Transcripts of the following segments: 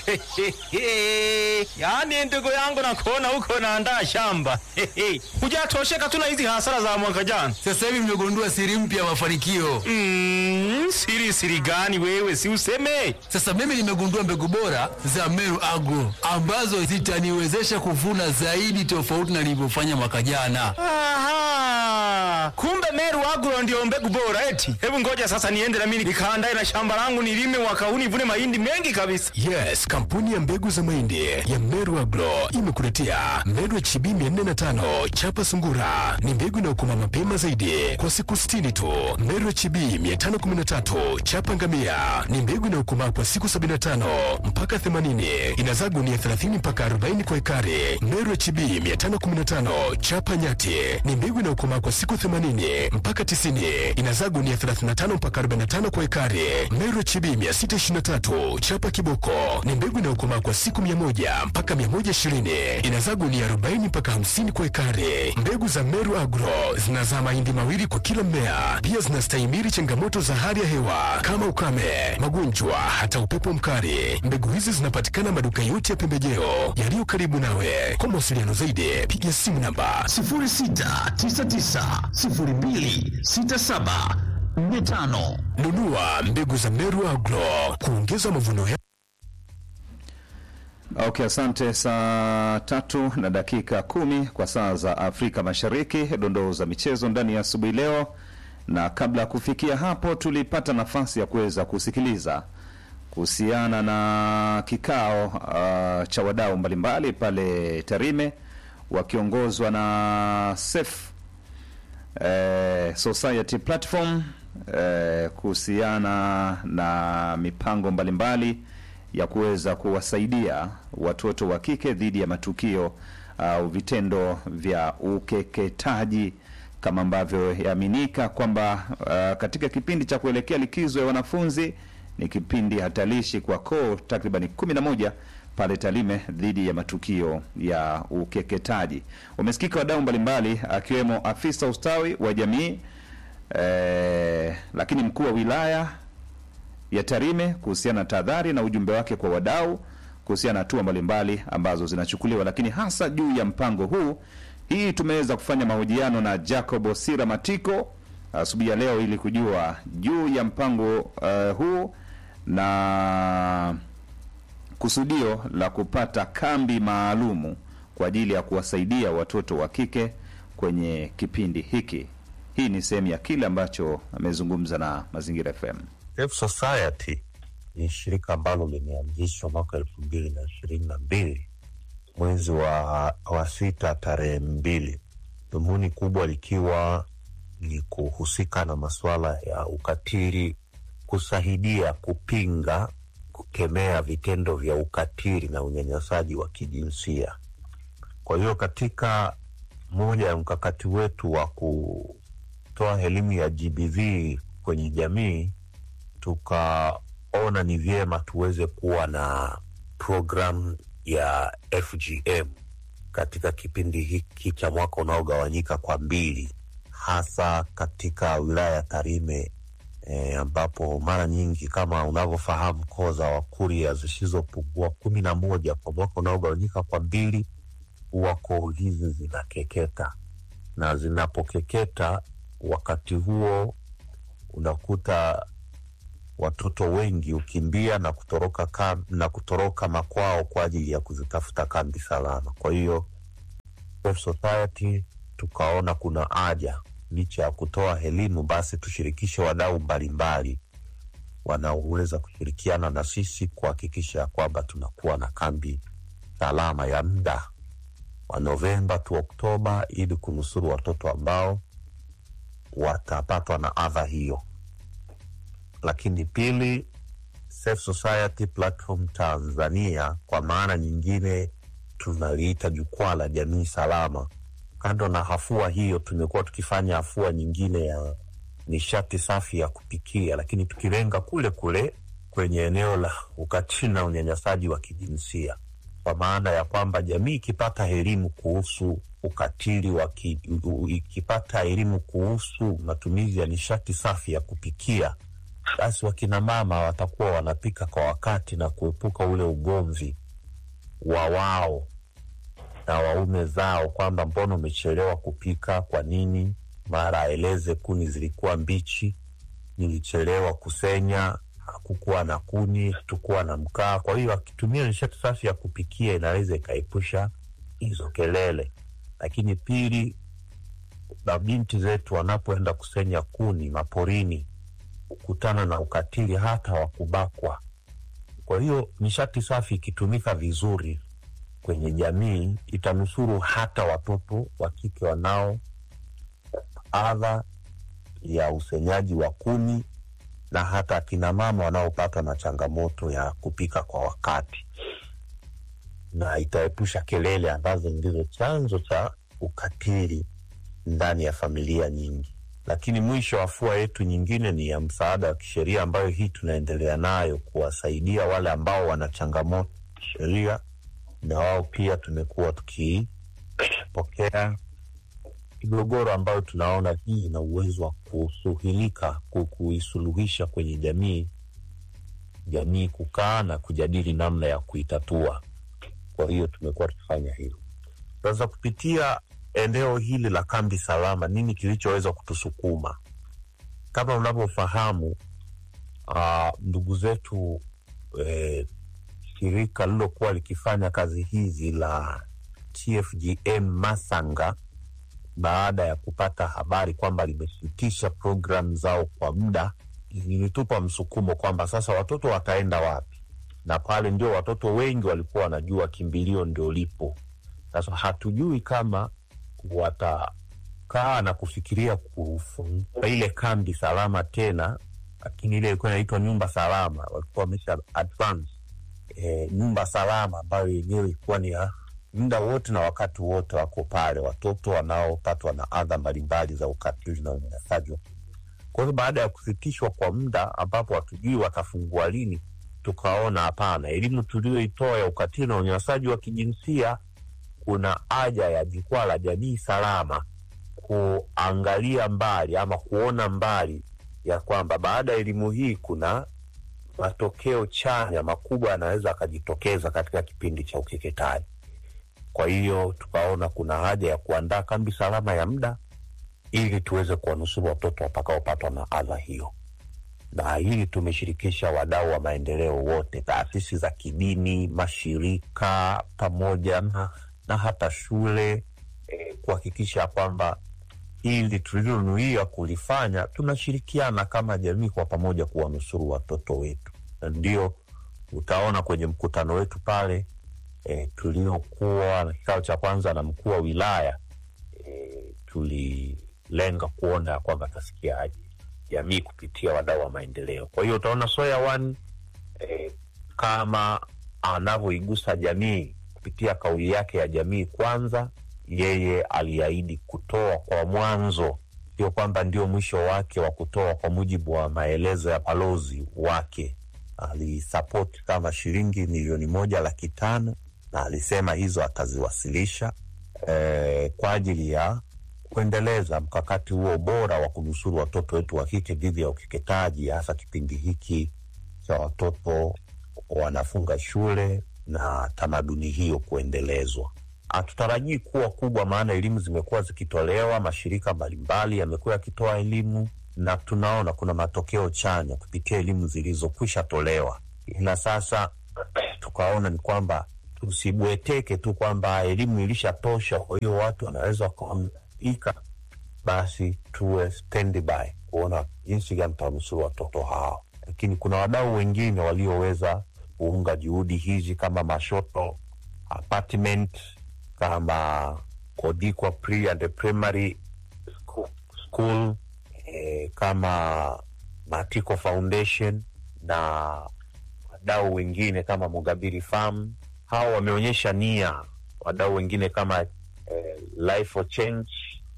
yaani ndugu yangu nakuona huko naandaa shamba hujatosheka tu na hizi hasara za mwaka jana Sasa hivi mmegundua siri mpya ya mafanikio. mm, siri siri gani wewe si useme Sasa mimi nimegundua mbegu bora za Meru Agro ambazo zitaniwezesha kuvuna zaidi tofauti na nilivyofanya mwaka jana. Aha, kumbe Meru Agro ndio mbegu bora eti. Hebu ngoja sasa niende na mimi nikaandae na shamba langu nilime mwaka huu nivune mahindi mengi kabisa. Yes, kampuni ya mbegu za mahindi ya Meru Agro imekuletea Meru HB 405 chapa sungura. Ni mbegu inayokoma mapema zaidi kwa siku 60 tu. Meru HB 513 chapa ngamia ni mbegu inayokomaa kwa siku 75 mpaka 80. Inazaa gunia 30 mpaka 40 kwa ekari. Meru HB 515 chapa nyati ni mbegu inayokomaa kwa siku 80 mpaka 90. Inazaa gunia 35 mpaka 45 kwa ekari. Meru HB 623 chapa kiboko ni mbegu inayokomaa kwa siku 100 mpaka 120. Inazaa gunia 40 mpaka 50 kwa ekari. Mbegu za Meru Agro zinazaa mahindi mawili kwa kila mmea. Pia zinastahimili changamoto za hali ya hewa kama ukame, magonjwa, hata upepo mkali. Mbegu hizi zinapatikana maduka yote ya pembejeo yaliyo karibu nawe. Kwa mawasiliano zaidi, piga simu namba 0699026745. nunua mbegu za Meru Agro kuongeza mavuno ya Okay, asante. Saa tatu na dakika kumi kwa saa za Afrika Mashariki, dondoo za michezo ndani ya asubuhi leo. Na kabla ya kufikia hapo, tulipata nafasi ya kuweza kusikiliza kuhusiana na kikao uh, cha wadau mbalimbali pale Tarime wakiongozwa na SEF eh, Society Platform eh, kuhusiana na mipango mbalimbali ya kuweza kuwasaidia watoto wa kike dhidi ya matukio au vitendo vya ukeketaji kama ambavyo yaaminika kwamba uh, katika kipindi cha kuelekea likizo ya wanafunzi ni kipindi hatarishi kwa koo takribani kumi na moja pale Tarime dhidi ya matukio ya ukeketaji. Wamesikika wadau mbalimbali akiwemo afisa ustawi wa jamii eh, lakini mkuu wa wilaya ya Tarime kuhusiana na tahadhari na ujumbe wake kwa wadau kuhusiana na hatua mbalimbali ambazo zinachukuliwa, lakini hasa juu ya mpango huu. Hii tumeweza kufanya mahojiano na Jacob Osira Matiko asubuhi ya leo ili kujua juu ya mpango uh, huu na kusudio la kupata kambi maalumu kwa ajili ya kuwasaidia watoto wa kike kwenye kipindi hiki. Hii ni sehemu ya kile ambacho amezungumza na Mazingira FM. Safe Society ni shirika ambalo limeanzishwa mwaka elfu mbili na ishirini na mbili mwezi wa, wa sita tarehe mbili, dhumuni kubwa likiwa ni kuhusika na masuala ya ukatili, kusaidia kupinga, kukemea vitendo vya ukatili na unyanyasaji wa kijinsia. Kwa hiyo katika moja ya mkakati wetu wa kutoa elimu ya GBV kwenye jamii tukaona ni vyema tuweze kuwa na programu ya FGM katika kipindi hiki cha mwaka unaogawanyika kwa mbili, hasa katika wilaya ya Tarime e, ambapo mara nyingi kama unavyofahamu koo za Wakurya zisizopungua kumi na moja kwa mwaka unaogawanyika kwa mbili, huwa koo hizi zinakeketa, na zinapokeketa wakati huo unakuta watoto wengi hukimbia na kutoroka kam, na kutoroka makwao kwa ajili ya kuzitafuta kambi salama. Kwa hiyo Safe Society tukaona kuna haja licha ya kutoa elimu, basi tushirikishe wadau mbalimbali wanaoweza kushirikiana na sisi kuhakikisha kwamba tunakuwa na kambi salama ya muda wa Novemba tu Oktoba, ili kunusuru watoto ambao watapatwa na adha hiyo lakini pili, Safe Society Platform Tanzania kwa maana nyingine tunaliita jukwaa la jamii salama. Kando na hafua hiyo, tumekuwa tukifanya hafua nyingine ya nishati safi ya kupikia, lakini tukilenga kule kule kwenye eneo la ukatili na unyanyasaji wa kijinsia, kwa maana ya kwamba jamii ikipata elimu kuhusu ukatili wa ki, ikipata elimu kuhusu matumizi ya nishati safi ya kupikia basi wakina mama watakuwa wanapika kwa wakati na kuepuka ule ugomvi wa wao na waume zao kwamba mbona umechelewa kupika, kwa nini? Mara aeleze kuni zilikuwa mbichi, nilichelewa kusenya, hakukuwa na kuni, hatukuwa na mkaa. Kwa hiyo akitumia nishati safi ya kupikia inaweza ikaepusha hizo kelele. Lakini pili, mabinti zetu wanapoenda kusenya kuni maporini kukutana na ukatili hata wa kubakwa. Kwa hiyo nishati safi ikitumika vizuri kwenye jamii itanusuru hata watoto wa kike wanao adha ya usenyaji wa kuni na hata akina mama wanaopatwa na changamoto ya kupika kwa wakati, na itaepusha kelele ambazo ndizo chanzo cha ukatili ndani ya familia nyingi. Lakini mwisho, afua yetu nyingine ni ya msaada wa kisheria, ambayo hii tunaendelea nayo kuwasaidia wale ambao wana changamoto kisheria, na wao pia tumekuwa tukipokea migogoro ambayo tunaona hii ina uwezo wa kusuhilika, ku- kuisuluhisha kwenye jamii, jamii kukaa na kujadili namna ya kuitatua. Kwa hiyo tumekuwa tukifanya hilo. Sasa kupitia eneo hili la kambi salama, nini kilichoweza kutusukuma? Kama unavyofahamu, ah, ndugu zetu eh, shirika lilokuwa likifanya kazi hizi la TFGM Masanga, baada ya kupata habari kwamba limesitisha programu zao kwa muda, lilitupa msukumo kwamba sasa watoto wataenda wapi, na pale ndio watoto wengi walikuwa wanajua kimbilio ndio lipo. Sasa hatujui kama watakaa na kufikiria kufungua ile kambi salama tena, lakini ile ilikuwa inaitwa nyumba salama, walikuwa wamesha advance e, nyumba salama ambayo yenyewe ilikuwa ni ya muda wote na wakati wote wako pale watoto wanaopatwa na adha mbalimbali za ukatili na unyanyasaji. wa Kwa hiyo baada ya kusitishwa kwa muda ambapo hatujui watafungua lini, tukaona hapana, elimu tuliyoitoa ya ukatili na unyanyasaji wa kijinsia kuna haja ya jukwaa la jamii salama kuangalia mbali ama kuona mbali ya kwamba baada ya elimu hii kuna matokeo chanya makubwa yanaweza akajitokeza katika kipindi cha ukeketaji. Kwa hiyo tukaona kuna haja ya kuandaa kambi salama ya muda ili tuweze kuwanusuru watoto watakaopatwa na adha hiyo, na hili tumeshirikisha wadau wa maendeleo wote, taasisi za kidini, mashirika pamoja na, na hata shule eh, kuhakikisha kwamba ili tulilonuia kulifanya tunashirikiana kama jamii kwa pamoja kuwanusuru watoto wetu, na ndio utaona kwenye mkutano wetu pale e, tuliokuwa na kikao cha kwanza na mkuu wa wilaya e, tulilenga kuona kwamba tasikiaje jamii kupitia wadau wa maendeleo. Kwa hiyo utaona Soya One e, kama anavyoigusa jamii kupitia kauli yake ya jamii kwanza, yeye aliahidi kutoa kwa mwanzo, sio kwamba ndio mwisho wake wa kutoa. Kwa mujibu wa maelezo ya balozi wake, alisapoti kama shilingi milioni moja laki tano na alisema hizo ataziwasilisha eh, kwa ajili ya kuendeleza mkakati huo bora wa kunusuru watoto wetu wa kike dhidi ya ukeketaji, hasa kipindi hiki cha watoto wanafunga shule na tamaduni hiyo kuendelezwa. Hatutarajii kuwa kubwa, maana elimu zimekuwa zikitolewa, mashirika mbalimbali yamekuwa yakitoa elimu na tunaona kuna matokeo chanya kupitia elimu zilizokwisha tolewa, ila sasa tukaona ni kwamba tusibweteke tu kwamba elimu ilishatosha, kwa hiyo watu wanaweza wakaika, basi tuwe standby kuona jinsi gani tutanusuru watoto hao. Lakini kuna wadau wengine walioweza kuunga juhudi hizi kama Mashoto Apartment, kama Kodikwa Pre and Primary School, school eh, kama Matiko Foundation na wadau wengine kama Mugabiri Farm. Hao wameonyesha nia. Wadau wengine kama eh, Life for Change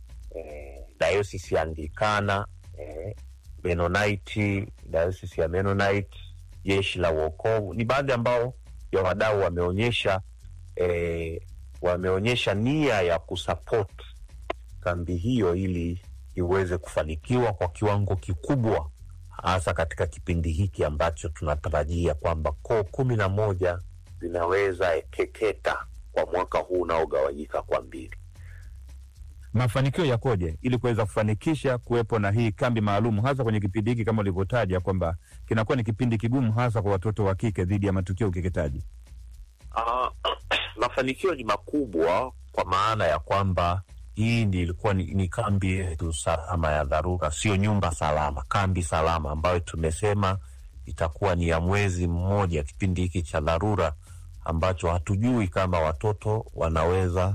eh, Diocese ya Anglikana eh, Mennonite, Diocese ya Mennonite, Jeshi la Uokovu ni baadhi ambao ya wadau wameonyesha eh, wameonyesha nia ya kusupport kambi hiyo ili iweze kufanikiwa kwa kiwango kikubwa hasa katika kipindi hiki ambacho tunatarajia kwamba koo kumi na moja zinaweza keketa kwa mwaka huu unaogawanyika kwa mbili. mafanikio yakoje ili kuweza kufanikisha kuwepo na hii kambi maalum hasa kwenye kipindi hiki kama ulivyotaja kwamba kinakuwa ni kipindi kigumu hasa kwa watoto wa kike dhidi ya matukio ya ukeketaji? Ah, mafanikio ni makubwa kwa maana ya kwamba hii ndi ilikuwa ni, ni kambi yetu salama ya dharura, sio nyumba salama, kambi salama ambayo tumesema itakuwa ni ya mwezi mmoja, kipindi hiki cha dharura ambacho hatujui kama watoto wanaweza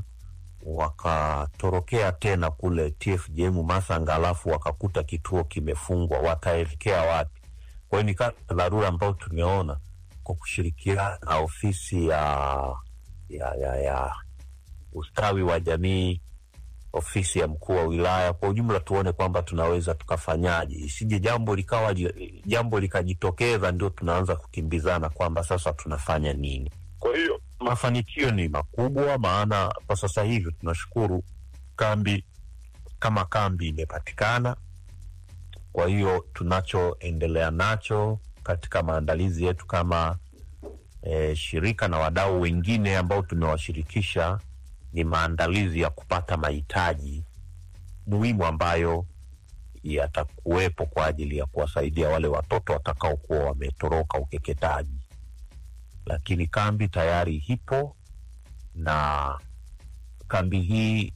wakatorokea tena kule TFJM Masanga, alafu wakakuta kituo kimefungwa, wataelekea wapi? Kwa hiyo ni kambi ya dharura ambayo tumeona kwa kushirikiana na ofisi ya, ya, ya, ya ustawi wa jamii, ofisi ya mkuu wa wilaya, kwa ujumla tuone kwamba tunaweza tukafanyaje, isije jambo likawa li- jambo likajitokeza ndio tunaanza kukimbizana kwamba sasa tunafanya nini. Kwa hiyo mafanikio ni makubwa, maana kwa sasa hivi tunashukuru kambi kama kambi imepatikana. Kwa hiyo tunachoendelea nacho katika maandalizi yetu kama e, shirika na wadau wengine ambao tumewashirikisha ni maandalizi ya kupata mahitaji muhimu ambayo yatakuwepo kwa ajili ya kuwasaidia wale watoto watakaokuwa wametoroka ukeketaji. Lakini kambi tayari ipo na kambi hii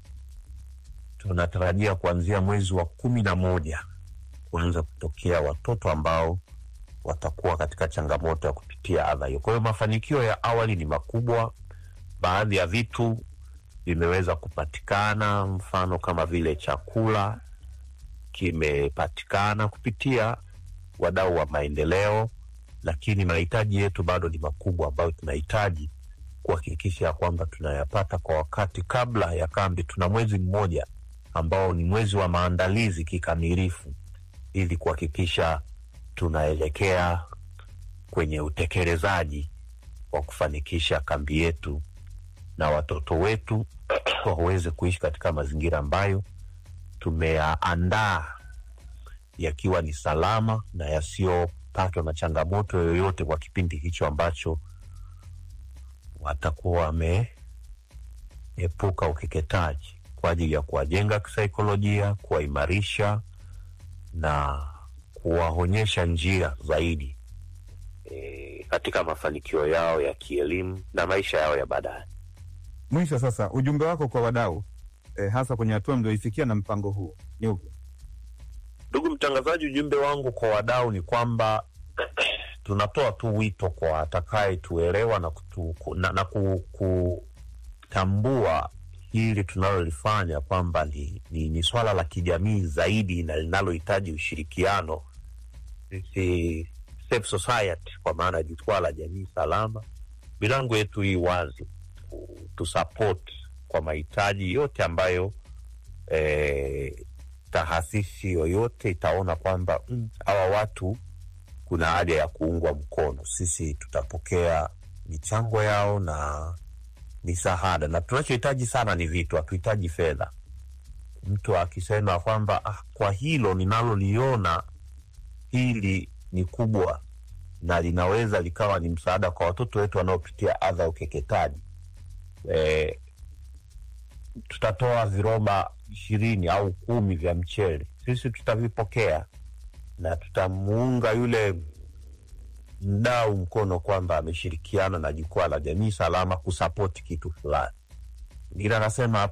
tunatarajia kuanzia mwezi wa kumi na moja kuanza kutokea watoto ambao watakuwa katika changamoto ya kupitia adha hiyo. Kwa hiyo mafanikio ya awali ni makubwa. Baadhi ya vitu vimeweza kupatikana, mfano kama vile chakula kimepatikana kupitia wadau wa maendeleo, lakini mahitaji yetu bado ni makubwa, ambayo tunahitaji kuhakikisha ya kwamba tunayapata kwa wakati kabla ya kambi. Tuna mwezi mmoja ambao ni mwezi wa maandalizi kikamilifu, ili kuhakikisha tunaelekea kwenye utekelezaji wa kufanikisha kambi yetu na watoto wetu waweze kuishi katika mazingira ambayo tumeyaandaa yakiwa ni salama na yasiyopatwa na changamoto yoyote kwa kipindi hicho ambacho watakuwa wameepuka ukeketaji kwa ajili ya kuwajenga kisaikolojia, kuwaimarisha na kuwaonyesha njia zaidi e, katika mafanikio yao ya kielimu na maisha yao ya baadaye. Mwisho sasa, ujumbe wako kwa wadau eh, hasa kwenye hatua mlioifikia na mpango huu ni upi? Ndugu mtangazaji, ujumbe wangu kwa wadau ni kwamba tunatoa tu wito kwa atakayetuelewa na, kutu, na, na ku, kutambua hili tunalolifanya kwamba ni, ni, ni swala la kijamii zaidi na linalohitaji ushirikiano. Sisi Safe Society kwa maana ya jukwaa la jamii salama, milango yetu hii wazi tusupport kwa mahitaji yote ambayo eh, taasisi yoyote itaona kwamba mm, hawa watu kuna haja ya kuungwa mkono, sisi tutapokea michango yao na misaada, na tunachohitaji sana ni vitu, hatuhitaji fedha. Mtu akisema kwamba ah, kwa hilo ninaloliona hili ni kubwa na linaweza likawa ni msaada kwa watoto wetu wanaopitia adha ya ukeketaji e, tutatoa viroba ishirini au kumi vya mchele, sisi tutavipokea na tutamuunga yule mdau mkono kwamba ameshirikiana na jukwaa la jamii salama kusapoti kitu fulani. Ila anasema